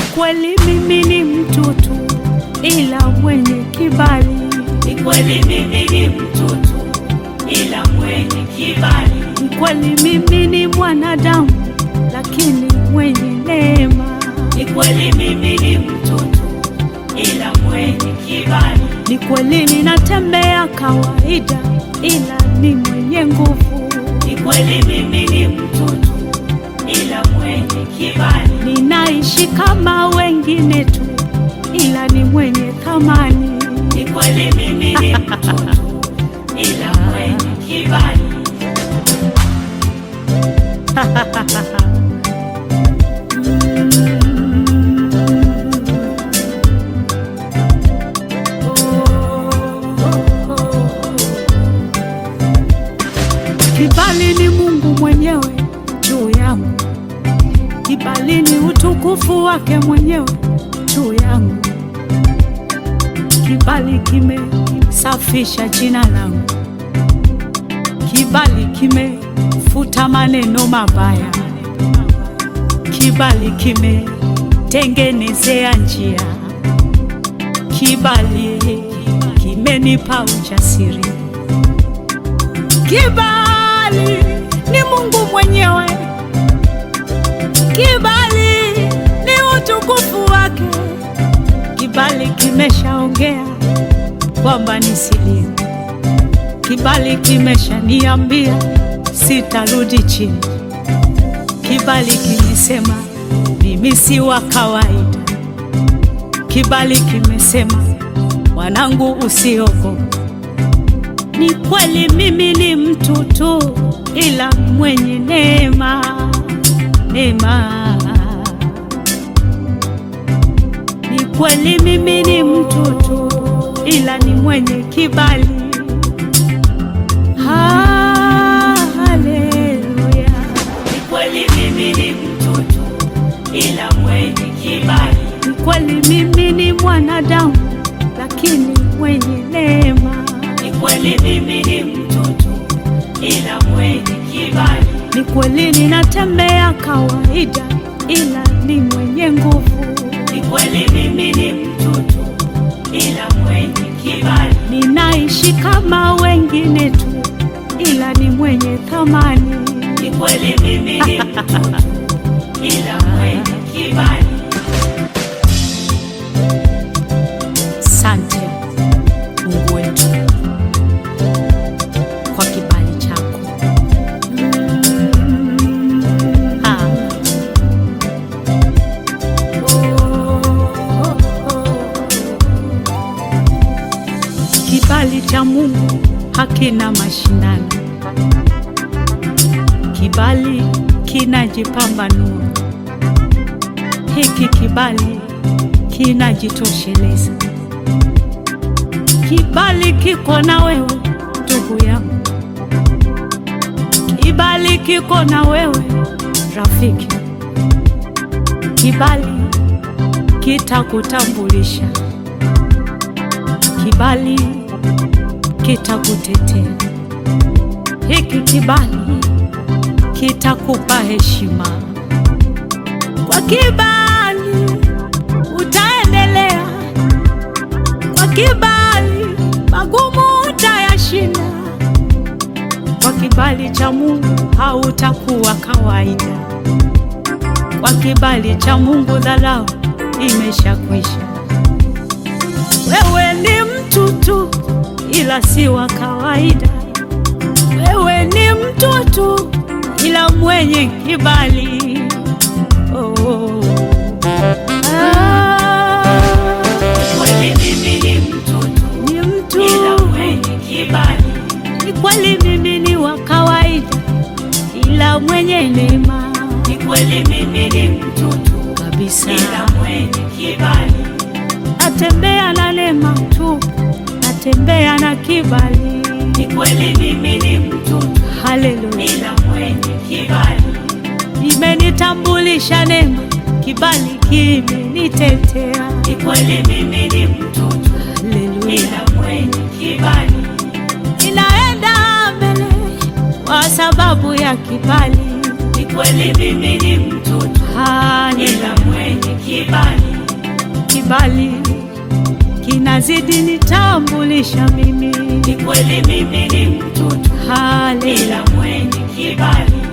kweli mimi ni mtoto ila mwenye kibali. Ni kweli mimi ni mtoto ila mwenye kibali. Ni kweli mimi ni mwanadamu lakini mwenye neema. Ni kweli mimi ni mtoto ila mwenye kibali. Ni kweli ninatembea kawaida ila ni mwenye nguvu. Ni kweli mimi ni mtoto ila mwenye kibali. Ninaishi kama wengine tu ila ni mwenye thamani. Ni kweli mimi ni mtoto ila mwenye kibali. Kibali ni Mungu mwenyewe juu yangu, kibali ni utukufu wake mwenyewe juu yangu. Kibali kimesafisha jina langu, kibali kimefuta maneno mabaya, kibali kimetengenezea njia, kibali kimenipa ujasiri. Kibali ni Mungu mwenyewe, kibali ni utukufu wake. Kibali kimeshaongea kwamba nisilie, kibali kimeshaniambia sitarudi chini, kibali kimesema mimi si wa kawaida, kibali kimesema mwanangu, usiogope. Ni kweli mimi ni mtoto ila mwenye neema, neema. Ni kweli mimi ni mtoto ila ni mwenye kibali. Haleluya. Ni kweli mimi ni mtoto ila mwenye kibali. Ni kweli mimi ni mwanadamu lakini mwenye neema. Ni kweli mimi ni mtoto ila mwenye kibali. Ni kweli ninatembea kawaida ila ni mwenye nguvu. Ni kweli mimi ni mtoto ila mwenye kibali. Ninaishi kama wengine tu ila ni mwenye thamani. Ni kweli mimi ni mtoto ila mwenye kibali. Sante Mungu wetu kwa kibali chako. Ah. Kibali cha Mungu hakina mashindano, kibali kinajipambanua. Hiki kibali kinajitosheleza. Kibali kiko na wewe ndugu yangu, kibali kiko na wewe rafiki, kibali kitakutambulisha, kibali kitakutetea. Hiki kibali kitakupa heshima. Kwa kibali utaendelea, kwa kibali magumu utayashinda. Kwa kibali cha Mungu hautakuwa kawaida. Kwa kibali cha Mungu dharau imeshakwisha. Wewe ni mtu tu, ila si wa kawaida. Wewe ni mtu tu, ila mwenye kibali. Oh. Ah, Kweli mimi ni mtoto ni mtu ila mwenye kibali. ni kweli, mimi ni wa kawaida, ila mwenye neema Ni kweli mimi ni mtoto kabisa. ila mwenye kibali. Natembea na neema tu, natembea na kibali. Ni kweli mimi ni mtoto Haleluya, ila mwenye kibali. imenitambulisha neema, kibali kimenitetea. Ni kweli mimi ni mtoto Haleluya, ila mwenye kibali. ninaenda mbele kwa sababu ya kibali. Ni kweli mimi ni mtoto Haleluya, ila mwenye kibali, kibali kinazidi nitambulisha mimi. ni kweli mimi ni mtoto Haleluya, ila mwenye kibali,